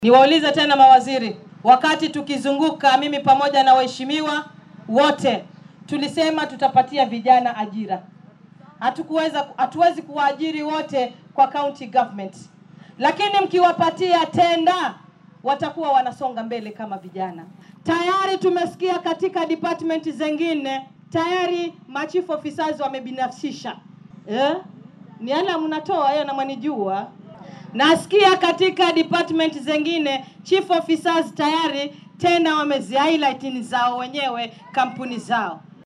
Niwaulize tena mawaziri, wakati tukizunguka mimi pamoja na waheshimiwa wote tulisema tutapatia vijana ajira. Hatukuweza, hatuwezi kuwaajiri wote kwa county government, lakini mkiwapatia tenda watakuwa wanasonga mbele kama vijana. Tayari tumesikia katika department zingine tayari machief officers wamebinafsisha eh? Ni ala mnatoa hiyo na mwanijua Nasikia katika department zingine chief officers tayari tena wamezi highlight ni zao wenyewe kampuni zao.